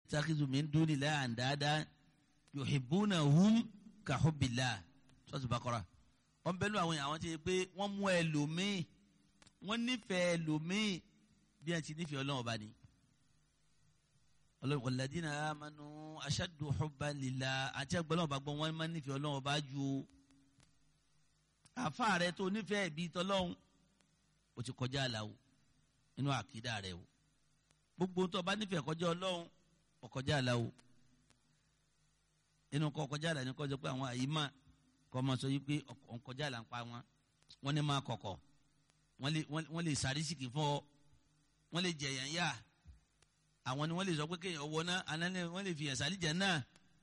takizu min dunillahi andada yuhibbunahum ka hubbillah sọ́ọ̀tù Baqara wọ́n bẹ́ẹ̀ lọ àwọn yẹn àwọn tí yẹ pé wọ́n mú ẹlòmíì wọ́n nífẹ̀ẹ́ ẹlòmíì bí wọ́n ti nífẹ̀ẹ́ ọlọ́run ọba ni ọlọ́run walladina amanu ashaddu hubban lillah àti ẹgbẹ́lọ́wọ́ bá gbọ́ wọ́n máa nífẹ̀ẹ́ ọlọ́run ọba ju àfa rẹ tó nífẹ̀ẹ́ ìbí tọ́lọ́run o ti kọjá àlà o nínú àkídà rẹ o gbogbo tó o bá nífẹ̀ẹ́ kọjá ọlọ́run o kọjá àlà o nínú kọ́ kọjá àlà ní kọjá pé àwọn àyímà kọ́ máa sọ yìí pé ọ̀nkọjá àlà ń pa wọn wọ́n ní máa kọ̀kọ̀ wọ́n lè sàrísìkì fún ọ wọ́n lè jẹ̀yàn yá àwọn ni wọ́n lè sọ pé kéèyàn wọ náà àná wọ́n lè fi ẹ̀sà àlìjẹ náà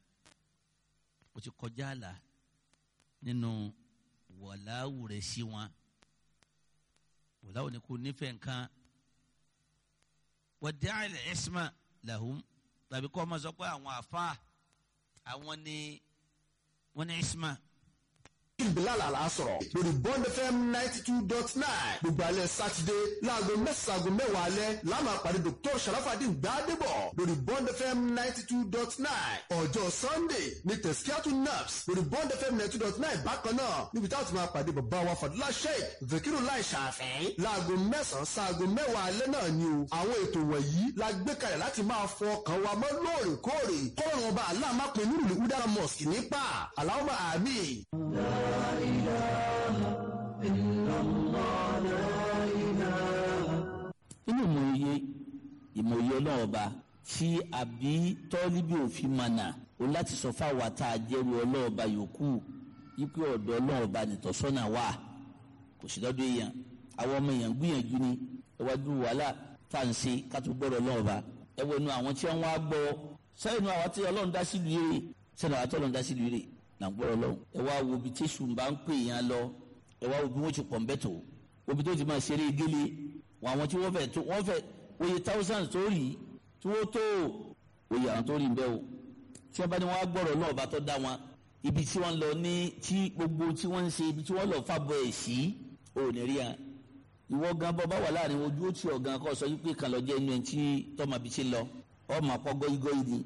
o ti kọjá àlà nínú wọ̀láwù rẹ̀ sí wọn wọ̀láwù ni kò nífẹ̀ẹ́ nǹkan wọ́n dẹ́ àìlẹ̀ ẹ̀sìmá làhùn tàbí kọ́ ọ ma sọ pé àwọn àfa àwọn ni wọ́n ní ẹ̀sìmá bilal alasọ̀rọ̀ lórí bond fm ninety two dot nine gbogbo alẹ́ sátidé láago mẹ́sàn-án mẹ́wàá alẹ́ láàmú àpàdé dr sharafadin gbadebo lórí bond fm ninety two dot nine ọjọ́ sunday ní tẹ̀síkíátù naps lórí bond fm ninety two dot nine bákan náà níbi táwọn ti máa pàdé bàbá wa fadúlá sheik zakiru lai ṣàfẹ́ láago mẹ́sàn-án sáago mẹ́wàá alẹ́ náà ni o àwọn ètò wọ̀nyí la gbé kalẹ̀ láti máa fọ ọkàn wa mọ́ lóòrèkóòrè kọ́ọ̀rùn ọba aláàmápin nínú ìlú mosque nípa aláwọ̀ àmì. inú ìmòye ìmòye ọlọ́run ọba tí àbí tọ́líbì òfin mànà o láti sọ fáwọn àtà àjẹrù ọlọ́run ọba yòókù yípe ọ̀dọ̀ ọlọ́run ọba nìtọ́sọ́nà wà kò sí lọ́dọ̀ èèyàn àwọn ọmọ èèyàn gbìyànjú ni ẹwájú wàhálà tá à ń ṣe ká tó gbọ́dọ̀ ọlọ́run ọba ẹwọ inú àwọn tí wọ́n wá gbọ́ sẹ́yìn inú àwọn tí ọlọ́run dá sílùú yèrè sẹ́yìn àwọn tí ọlọ́run dá sílùú yèrè là ń gbọ́dọ̀ ọlọ́run ẹ wá wo ibi tí èṣù bá ń pè yẹn lọ ẹ wá wo bí wọ́n ti pọ̀ ń bẹ́ tó obi tó ti máa ṣeré gélé wọn àwọn tí wọ́n fẹ́ tó wọ́n fẹ́ oye thousands tó rí tí wọ́n tó oye àwọn tó rí bẹ́ẹ̀ o tí wọ́n bá ní wọ́n á gbọ́rọ̀ náà bá tó dá wọn ibi tí wọ́n lọ ní tí gbogbo tí wọ́n ń ṣe ibi tí wọ́n lọ fàbọ̀ ẹ̀ sí ò ní rí hàn ìwọ gan bọ́ bá wà láàrin ojú ó ti ọ̀gán kọ́ sọ wípé kan lọ jẹ́ inú ẹ̀ tí tọ́mọ bí ti lọ ọmọ àpọ̀ gọ́igọ́i ni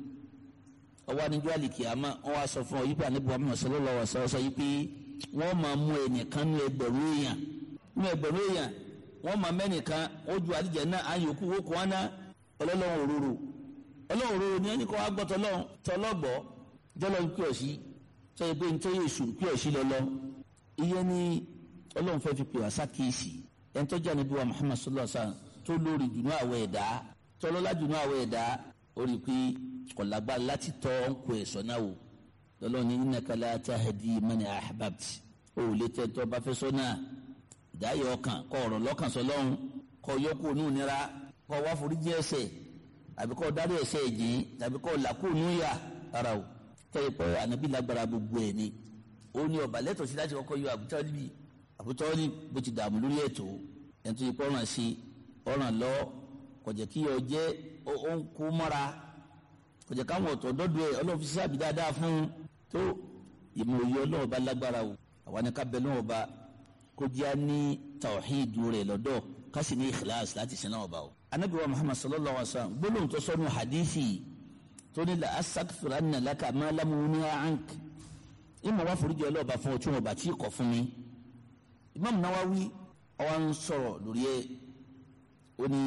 ọwọ́ aníjọ́ àlìkì àmọ́ wọ́n wá sọ fún ọ yípa níbo àmọ́ sallallahu alaihi wasallam sọ wípé wọ́n máa mú ẹnìkan ní ẹgbẹ̀rún èèyàn ní ẹgbẹ̀rún èèyàn wọ́n máa mẹ́nìkan ó ju àdìjẹ náà àyòkù wó kó wọn ná ọlọ́lọ́run òróró ọlọ́run òróró ní ẹnì kan wá gbọ́ tọlọ́gbọ́ jọlọ́ ń pè ọ́ sí sọ́yìn pé nítorí èṣù ń pè ọ́ sí lọ́lọ́ iye ní ọlọ́run fẹ́ fi pè wá sákèésì ẹni tó jẹ́ níbi wa Muhammad sallallahu alaihi wasallam tó lórí jùnú àwọ̀ ẹ̀dá tọ́lọ́lá jùnú àwọ̀ ẹ̀dá ó rí i pé kọ̀lágbá láti tọ́ ń kó ẹ̀sọ́ náà wò lọ́lọ́run ní innaka la tahdi man ahbabta ó lè tẹ́ tọ́ bá fẹ́ sọ́ náà dáyọ̀ ọkàn kọ ọ̀rọ̀ lọ́kàn sọlọ́run kọ yọkù ònú nira kọ wá foríjì ẹ̀ṣẹ̀ àbí kọ dárí ẹ̀ṣẹ̀ ẹ̀jìn tàbí kọ làkú ònú yà rárá o tẹ́lẹ̀ pé ànábì lágbára gbogbo ẹ̀ ni ó ní ọba lẹ́tọ̀ọ́ sí láti kọ́kọ́ yọ àbútọ́líbi àbútọ́lí bó ti dààmú lórí ẹ̀tọ́ ẹni tó yẹ kó ọ̀ràn sí ọ̀ràn lọ kọjá kí ọ jẹ́ ó ń kó mọ́ra kọjá káwọn ọ̀tọ̀ dọ́dọ̀ ẹ̀ ọlọ́run fi sábì dáadáa fún un tó ìmọ̀ òye ọlọ́run bá lágbára o àwọn ni ká bẹ lọ́wọ́ bá kó jẹ́ ní tawhidu rẹ̀ lọ́dọ̀ kásì ní ikhlas láti sin náà ọba o. anabi wa muhammad sallallahu alaihi wa sallam gbólóhùn tó sọnù hadithi tó ní la astaghfiranna laka ma lam unha ank ìmọ̀ wá foríjì ọlọ́ọ̀bá fún ọtún ọba tí kò fún mi. imam nawawi ọwọ́ ń sọ̀rọ̀ lórí ẹ̀ ó ní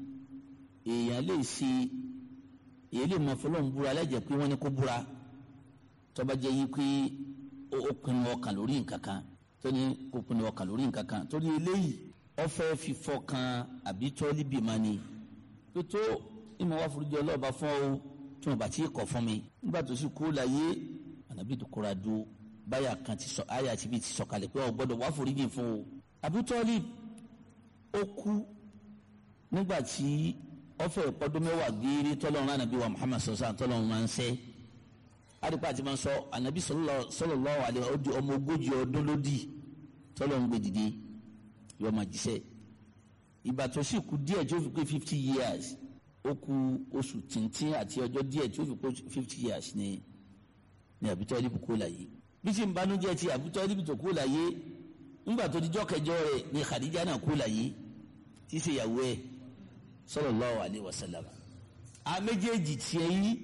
èèyàn lè ṣe èèyàn lè mọ fọlọ́n búra lẹ́jẹ̀ pé wọ́n ní kó búra tọ́ba jẹ́ yí pé ó pinnu ọkàn lórí nǹkan kan tóní kò pinnu ọkàn lórí nǹkan kan torí eléyìí ọfẹ́ fífọ́ kan àbí tọ́lí bìmá ni tó tó ìmọ̀ wá foríjì ọlọ́ọ̀bá fún ọ tí wọn bá ti kọ̀ fún mi nígbà tó sì kú láyé ànábì tó kóra dúró báyà kan ti sọ àyà tí bí ti sọ̀kalẹ̀ pé ọ gbọ́dọ̀ wá foríjì fún o Abu Talib ó kú nígbà tí ọfẹ́ ìpọ́dún mẹ́wàá gééré tọ́lọ́run ànábì wa Muhammad sọ̀sán tọ́lọ́run máa ń sẹ́ adipa ti máa ń sọ ànábì sallallahu alaihi ọdún ọmọ ogójì ọdún lódì tọ́lọ́run gbé dìde yọ máa jíṣẹ́ ìgbà tó sì kú díẹ̀ tí ó fi pé fifty years ó kù oṣù tìǹtìǹ àti ọjọ́ díẹ̀ tí ó fi pé fifty years ní ní Abu Talib kó láyé bí tí ń banújẹ́ ti Abu Talib tó kó láyé ńgbà tó dijọ́ kẹjọ rẹ̀ ní Khadija náà kó láyé tí í ṣe ìyàwó ẹ̀ sallallahu alaihi wasallam a méjèèjì tiẹ̀ yí